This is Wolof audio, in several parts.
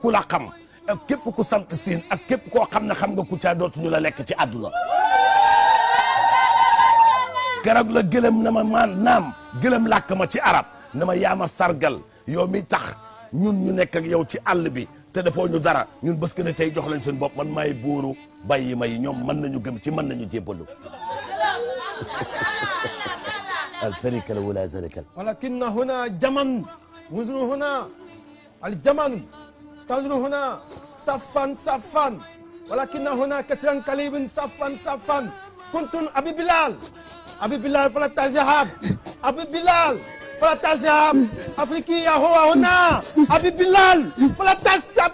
ku la xam ak képp ku sant siin ak képp koo xam ne xam nga Kouthia dootuñu la lekk ci àdduna keroog la gëlëm na ma maan naam gëlëm làkk ma ci arab na ma yaama sargal yow mi tax ñun ñu nekk ak yow ci àll bi te defoo ñu dara ñun bés que ne tey jox lañ seen bopp man maay buuru bàyyi may ñoom mën nañu gëm ci mën nañu jébbalu altarikal wala zarikal ولكن هنا جمن وزن هنا الجمن تنظر هنا صفا صفا ولكن هنا كثيرا قليل صفا صفا كنتم أبي بلال أبي بلال فلا تذهب أبي بلال فلا تذهب أفريقيا هو هنا أبي بلال فلا تذهب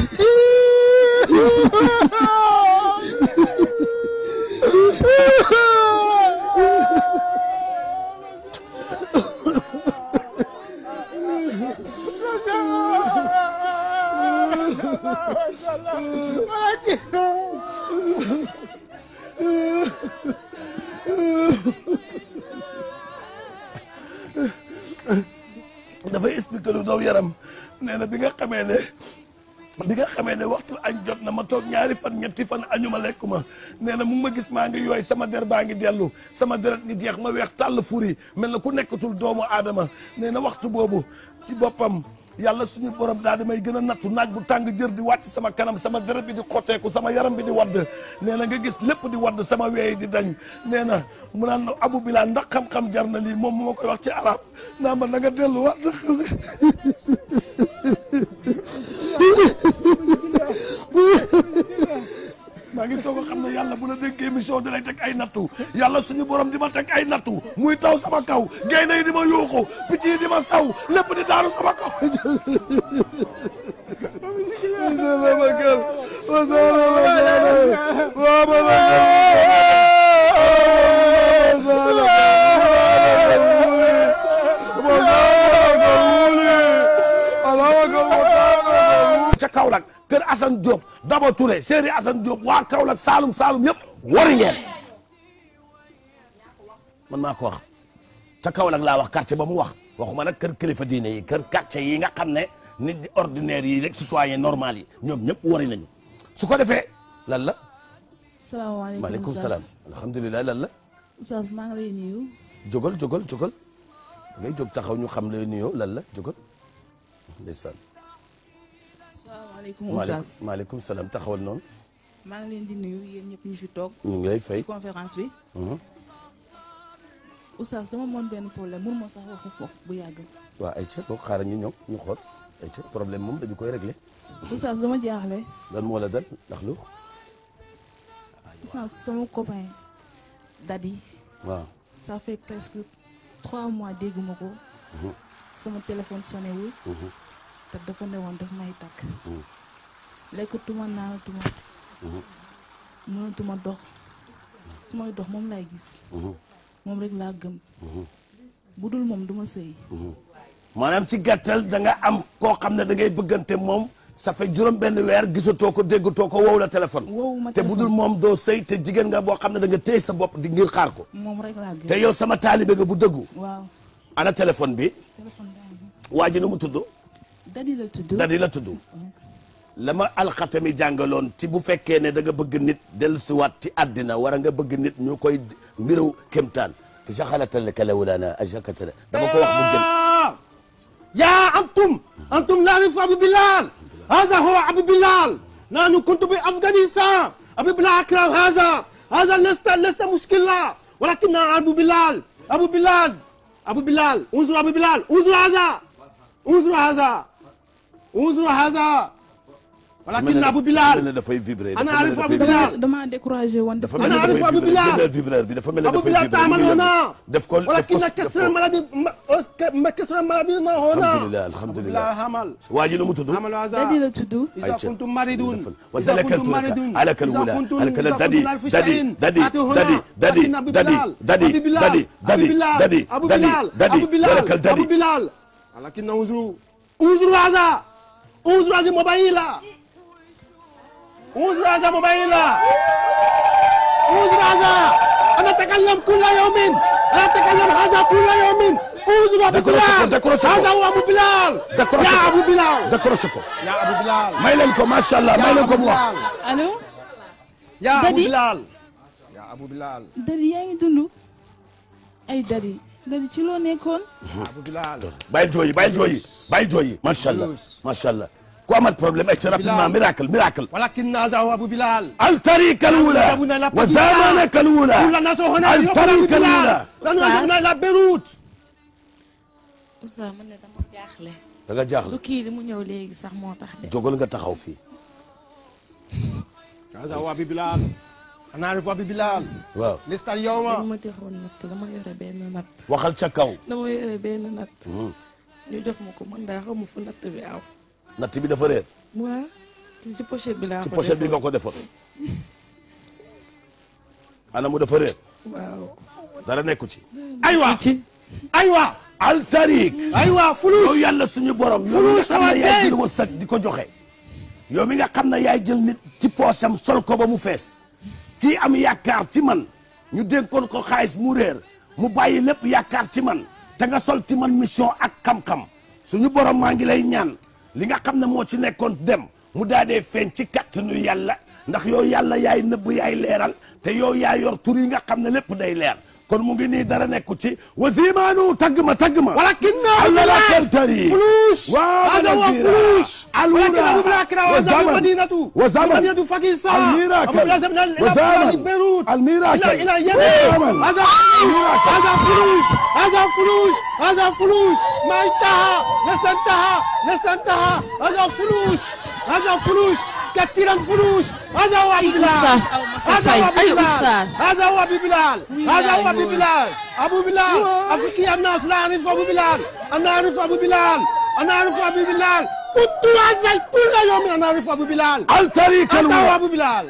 dafay expliquer lu daw yaram nee na bi nga xamee ne bi nga xamee ne waxtu añ jot na ma toog ñaari fan ñetti fan añu ma lekku ma nee na mu ngi ma gis maa ngi yooy sama der baa ngi dellu sama deret ngi jeex ma weex tàll furi mel na ku nekkatul doomu aadama nee na waxtu boobu ci boppam yàlla suñu borom daal di may gën a nattu naaj bu tàng jër di wàcc sama kanam sama deret bi di xotteeku sama yaram bi di wadd nee na nga gis lépp di wadd sama weey di dañ nee na mu naan abu bilaa ndax xam-xam jar na lii moom mu ma koy wax ci arab naa ma na nga dellu wadd maa ngi soog a xam ne yàlla bu la déggee émission di lay teg ay nattu yàlla suñu borom di ma teg ay nattu muy taw sama kaw gaynde yi di ma yuuxu picc yi di ma saw lépp di daanu sama kaw ca Kaolack kër Assane Diop Daba Touré Chéri Assane Diop waa Kaolack Saalum Saalum yëpp wari ngeen man maa ko wax ca Kaolack laa wax quartier ba mu wax waxuma nag kër kilifa diine yi kër quartier yi nga xam ne nit di ordinaire yi rek citoyen normal yi ñoom ñëpp wari nañu su ko defee lan la salaamaaleykum maaleykum Oustaz. salaam alhamdulilah lan la Oustaz maa ngi lay nuyu. jógal jógal jógal da ngay jóg taxaw ñu xam lay nuyoo lan la jógal ndeysaan salaamaaleykum maaleykum Oustaz. maaleykum salaam taxawal noonu maa ngi leen di nuyu yéen ñëpp ñu fi toog. ñu ngi lay fay ci conférence bi. Mhm. Oustaz dama moon benn problème mun ma sax waxu ko bu yàgg. waaw ay ca boog xaaral ñu ñëw ñu xool ay ca problème moom dañu koy réglé Oustaz dama jaaxle. lan moo la dal ndax lu Oustaz sama copain Dadi waaw ça fait presque trois mois dégguma ko. sama téléphone sonné wul. te dafa ne woon daf may takk. lekkatuma naanatuma. mënatuma dox. su may dox moom laay gis. moom rek laa gëm. bu dul moom duma sëy. maanaam ci gàttal da nga am koo xam ne da ngay bëggante moom ça fait juróom benn weer gisatoo ko déggatoo ko wow la téléphone Woowu ma te bu dul téléphone. moom doo sëy te jigéen nga boo xam ne da nga téye sa bopp di ngir xaar ko moom rek laa gëm. te yow sama taalibe nga bu dëggu waaw ana téléphone bi téléphone baa ngi. waa ji nu mu tudd Dadi la tudd. dadi la tudd la ma alxatami jàngaloon ci bu fekkee ne da nga bëgg nit dellusiwaat ci àddina war a nga bëgg nit ñu koy mbiru kémtaan fi saxalatal kala wulaana ajakatala dama ko wax mu gën يا أنتم أنتم لا تعرفوا أبي بلال هذا هو أبي بلال نحن كنت بأفغانستان أبي بلال أكرم هذا هذا ليس ليس مشكلة ولكن أبو بلال أبو بلال أبو بلال انظر أبو بلال انظر هذا انظر هذا انظر هذا ولكن أبو mel بلال ne dafay vibrer أنا dafa mel ne أعرف dafay أبو vibrer. بلال dama dama découragé woon. dafa def mel ne أنا dafay أعرف أبو vibrer بلال. jëndal vibreur bi dafa mel ne أبو dafay بلال vibrer تعمل هنا def ko def ko ولكن def كسر ko المرض ما كسر المرض هنا alhamdulilah أبو alhamdulilah بلال عمل waa ji nu mu tudd عمل هذا Dadi la tudd. إذا أيوة. كنتم مريضون إذا وسلك كنتم الترك مريضون على كالولا إذا كنتم على كال إذا ددي كنتم في ددي شيء ددي آتوا هنا. ددي ددي لكن أبو ددي بلال ددي أبو بلال ددي أبو ددي بلال ددي أبو ددي بلال ددي أبو بلال ولك أبو الددي بلال ولكن انظروا انظروا هذا انظروا هذه موبايلا انظروا هذا موبايلا انظروا هذا أنا أتكلم كل يوم أنا أتكلم هذا كل يوم أعوذ أبو décroché ko بلال décroché هذا ko هو أبو بلال décroché يا ko أبو بلال décroché ko يا أبو بلال may leen ko macha allah may يا leen ko أبو mu wax بلال allo يا أبو Daddy. بلال يا أبو بلال dadi yaa ngi dund ay dadi dadi ci loo nekkoon أبو بلال bàyyi jooyi bàyyi jooyi bàyyi jooyi macha allah macha allah ku amat problème ay ci rapidement miracle miracle ولكن هذا هو أبو بلال الطريق الأولى ذهبنا إلى وزمانك الأولى كل الناس هنا يقول أبو الطريق بلال الأولى نحن ذهبنا إلى بيروت Oustaz man ne dama jaaxle da nga du jaaxle kii li mu ñëw léegi sax moo tax de jógal nga taxaw fii هذا هو أبو بلال أنا أعرف أبو بلال waaw لست dañ اليوم ma joxoon natt dama yore benn natt waxal ca kaw dama yore benn natt ñu jox ma ko man daa xamu fu natt bi aw natt bi dafa réer waa ci ci pochette bi laa ci ko pochette bi nga defoon. ko defoon ana mu dafa réer waaw dara nekku ci أيوة ci أيوة altarik أيوة yow فلوس yàlla suñu borom yow mi nga Fulus xam ne xawaat yaay tey. jël wërsëg di ko joxe yow mi nga xam ne yaay jël nit ci poosam sol ko ba mu fees kii am yaakaar ci man ñu dénkoon ko xaalis mu réer mu bàyyi lépp yaakaar ci man te nga sol ci man mission ak xam-xam suñu borom maa ngi lay ñaan li nga xam ne moo ci nekkoon dem mu daa dee feeñ ci kattanu yàlla ndax yow yàlla yaay nëbb yaay leeral te yow yaa yor tur yi nga xam ne lépp day leer kon mu ngi nii dara nekku ci wasimaanu tagg ma tagg ma ولكن أبو الله لا بلال تلتري فلوس هذا هو فلوس ولكن أبو بلال كان وزن المدينة وزمن المدينة باكستان الميراكل أبو بلال زمن إلى وزمن بيروت الميراكل إلى إلى اليمن وزمن هذا فلوس هذا فلوس هذا فلوس هذا فلوس ما انتهى لست انتهى لست انتهى هذا فلوس هذا فلوس كثيرا فلوس هذا هو أبو بلال أستاذ أو مسا هذا هو فاي. أبو أي بلال أستاذ. هذا هو أبو بلال هذا هو أبو بلال أبو بلال أفريقيا الناس لا أعرف أبو بلال أنا أعرف أبو بلال أنا أعرف أبو بلال كنت أنزل كل يوم أنا أعرف أبو بلال الطريق أنت هو الأولى أبو بلال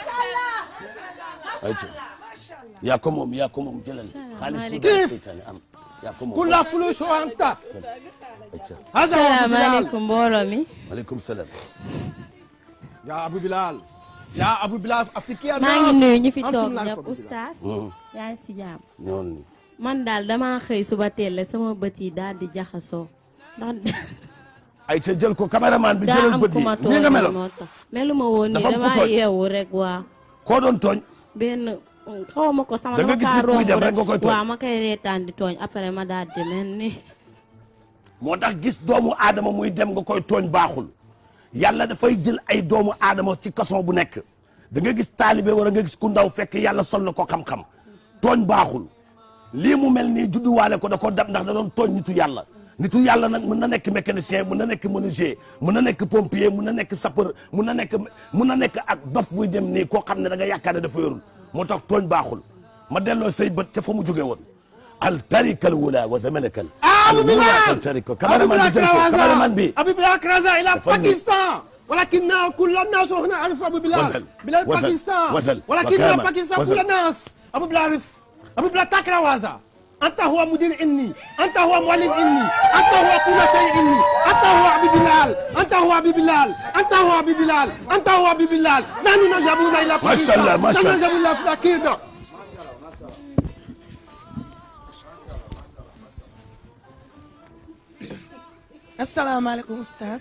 ayca yaa ko moom yaa ko moom jëlal xaalis bu Kiif. seytaane am yaa ko moom كل فلوس هو أنت ayca هذا هو أبو بلال salaamaaleykum mbooloo mi maaleykum salaam يا أبو بلال يا أبو بلال أفريقيا maa ngi الناس nuyu ñi fi أنتم toog لا ñëpp أعرف أبو بلال. oustaz yaa ngi si jàmm noonu ni man daal damaa xëy suba teel la sama bët yi daal di jaxasoo ndax ayca jël ko caméraman bi daa jëlal am bët ku yi ma nii nga tooñ meloon moo tax melu ma woon nii Dafa am ku damaa tooñ. yeewu rek waa koo doon tooñ benn xaw ma ko sama Da nga dama gis kaa nit muy romb dem rek nga koy tooñ. waaw ma koy reetaan di tooñ après ma daal di mel ni moo tax gis doomu aadama muy dem nga koy tooñ baaxul yàlla dafay jël ay doomu aadama ci kason bu nekk da nga gis taalibe wala nga gis ku ndaw fekk yàlla sol na ko xam-xam tooñ baaxul lii mu mel nii judduwaale ko da ko dab ndax da doon tooñ nitu yàlla nitu yàlla nag mën na nekk mécanicien mën na nekk menuisier mën na nekk pompier mën na nekk sapeur mën na nekk mën na nekk ak dof buy dem nii koo xam ne da nga yaakaar ne dafa yorul moo tax tooñ baaxul ma delloo say bët ca fa mu jóge woon al tarikal wula wa zamanakal أبو al miracle بلال tariko أبو cameraman bi بلال jël ko cameraman bi أبو بلال كرازا إلى فندم. باكستان ولكن كل الناس هنا يعرف أبو بلال وزل. بلاد وزل. باكستان وزل. ولكن وكامل. باكستان وزل. كل الناس أبو بلال يعرف أبو بلال تكره هذا أنت هو مدير إني أنت هو معلم إني أنت هو كل شيء إني أنت هو أبو بلال أنت هو أبو بلال أنت هو أبو بلال أنت هو أبو بلال نحن نذهبون إلى ما شاء الله، ما شاء الله. نحن نذهب إلى فلاكيدا asalaamaaleykum oustaz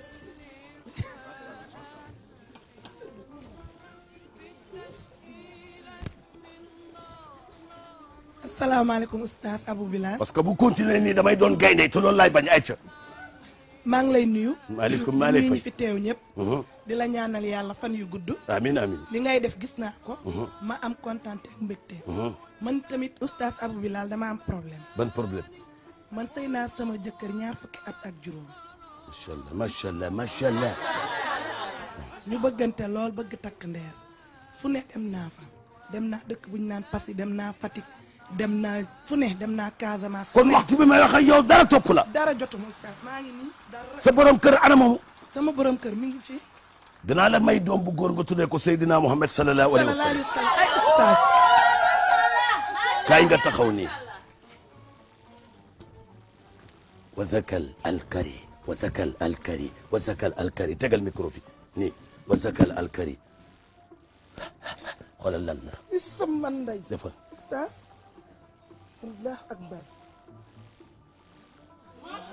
asalaamaaleykum oustaz Abou Bilal parce que bu continuer nii damay doon gaynde te loolu laay bañ ayca maa ngi lay nuyu. maaleykum maa lay nuyu ñi fay fi teew ñëpp. di la ñaanal yàlla fan yu gudd. amin amin li ngay def gis naa ko. ma am kontaan ak mbégte. man tamit oustaz Abou Bilal dama am problème. ban problème man sëy naa sama jëkkër ñaar fukki at ak juróom. macha allah macha allah macha allah ñu bëggante lool bëgg takk ndeer fu ne dem naa fa dem naa dëkk bu ñu naan Passy dem naa Fatick dem naa fu ne dem naa Casamance. fu kon ne waxtu bi may wax ak yow dara topp la dara jotuma oustaz maa ngi nii dara. sa borom kër ana moomu sama borom kër mi ngi fi. dinaa la may doom bu góor nga tuddee ko Seydina Muhammad sallallahu alayhi wa sallallahu sallam alayhi wa sallam ay oustaz. kaay nga taxaw nii wazakal alkari wazakal alkari wazakal alkari tegal micro bi nii wazakal alkari xoolal lan la is sama ndey. defal oustaz. allahu akbar.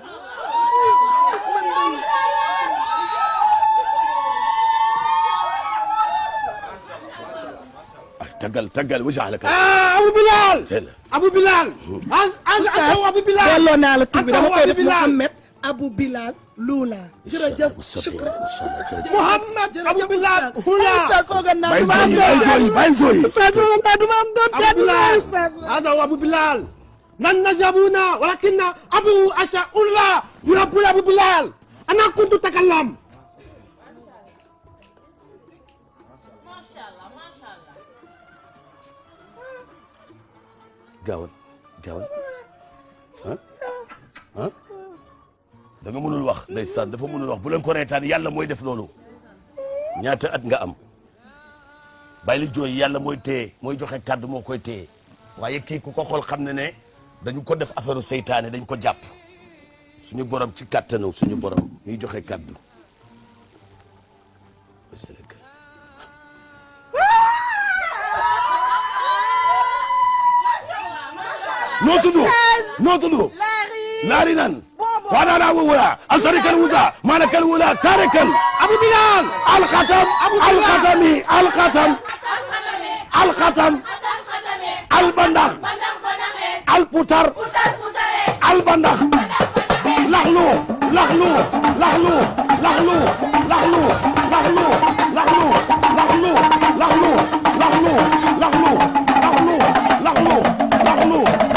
ay taggal taggal wajalaka ah Abu Bilal teel Abu Bilal az az az Abu Bilal delloo naa la tur bi dama Abu koy def Bilal. Mouhamed Abu Bilal Lula jërëjëf shukran Muhammad Abu Bilal hula Oustaz foogoon naa bàyyi duma am jooyi doon bàyyi jooyi bàyyi jooyi Oustaz foogoon naa duma am doon Abu kenn Bilal Oustaz هذا هو أبو بلال من نجبونا ولكن أبو أشاء الله يرب أبو بلال أنا كنت أتكلم gaawal gaawal ah ah da nga mënul wax ndeysaan dafa mënul wax bu leen ko reetaan yàlla mooy def loolu ñaata at nga am bàyyi li jooy yàlla mooy téye mooy joxe kàddu moo koy téye waaye kii ku ko xool xam ne ne dañu ko def affaire seytaane dañ ko jàpp suñu borom ci kàttanu suñu borom ñuy joxe kàddu noo tudd noo tudd laari nan waɗaɗa wowora altarikal wusa manakal wula karekal أبو بلال alkhatam alkhatami alkhatam alkhatam albandax alputar albandax laxlu laxlu laxlu laxlu laxlu laxlu laxlu laxlu laxlu laxlu laxlu laxlu laxlu laxlu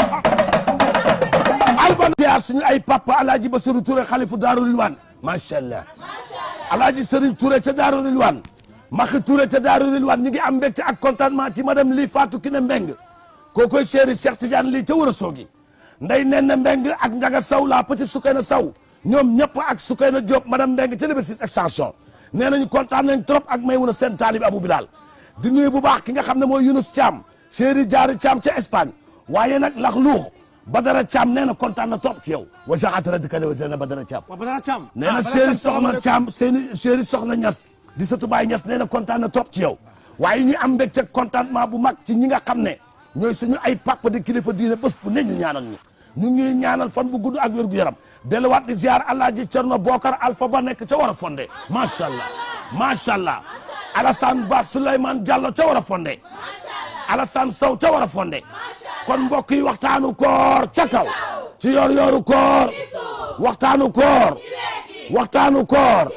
alban ziar suñu ay papa alaaji Basiru Touré xalifu Daaru Rilwaan macha allah alaaji Serigne Touré ca Daaru Rilwaan Maxi Touré ca Daaru Rilwaan ñu ngi am mbégte ak contentement ci madame lii Fatou Kiné Mbeng kookoy chéri Cheikh Tidiane lii ca war a soogi nday nen na Mbeng ak Njaga Saw la petite Sukayna Saw ñoom ñëpp ak Sukayna Diop madame Mbeng ca Liberté extension nee nañu kontaan nañ trop ak Maymuna seen taalib Abou Bilal di nuyu bu baax ki nga xam ne mooy Yunus Thiam chéri Jaari Thiam ca Espagne waaye nag lax luux Badara Thiam nee na kontaan na trop ci yow wa jaxatara di kane wa zena Badara Thiam وبدر تشام nee na chéri soxna Thiam seeni chéri soxna Ñas di sëtu Baay Ñas nee na kontaan na trop ci yow waaye ñu am mbégte contentement bu mag ci ñi nga xam ne ñooy suñu ay papa di kilifa diine bés bu ne ñu ñaanal ñu ñu ngi ñaanal fan bu gudd ak wér gu yaram delluwaat di ziar Alaaji Cerno Bokar Alpha ba nekk ca war a fondé macha allah macha allah Alassane Ba Souleymane Diallo ca war a fondé Alassane Sow ca war a fondé kon mbokk yi waxtaanu koor ca kaw ci yor yoru koor waxtaanu koor waxtaanu koor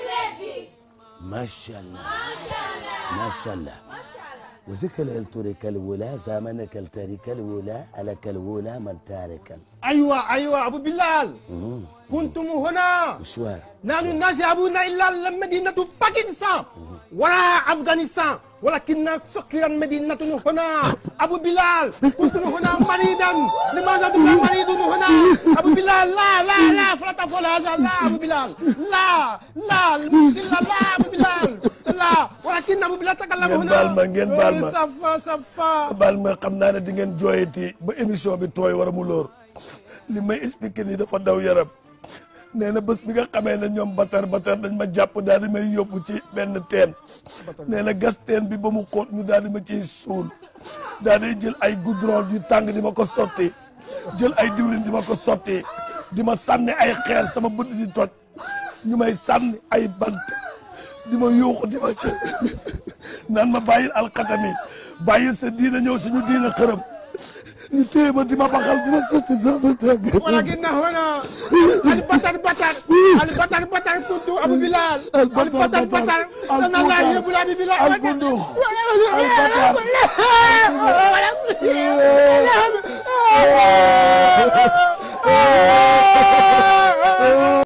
macha allah macha allah وذكر الترك الولا زمنك الترك الولا عليك الولا من تارك أيوة أيوة أبو بلال كنتم هنا مشوار نحن نذهبون إلى المدينة باكستان ولا أفغانستان ولكن فقيرا مدينة هنا أبو بلال كنتم هنا مريضا لماذا بك مريض هنا أبو بلال لا لا لا فلا تفعل هذا لا أبو بلال لا لا المشكلة لا أبو بلال لا ولكن أبو بلال تكلم ngeen هنا baal ma ngeen baal ma صفا صفا baal ma xam naa ne di ngeen jooyati ba émission bi tooy war a mu lóor li may expliqué nii dafa daw yaram nee na bés bi nga xamee ne ñoom batar batar dañ ma jàpp daal di may yóbbu ci benn teen nee na gas teen bi ba mu xóot ñu daal di ma ciy suul daal di jël ay goudron yu tàng di ma ko sotti jël ay diwlin di ma ko sotti di ma sànni ay xeer sama bët di toj ñu may sànni ay bant di ma yuuxu di ma ci naan ma bàyyil alxatami bàyyil sa diina ñëw suñu diina xërëm ñu téye ma di ma baxal di ma sotti sama tàgg ولكن هنا البطل بطل البطل بطل كنت ابو بلال البطل البطل بطل. بطل انا لا البطل. يهب ابي بلال البندق. البطل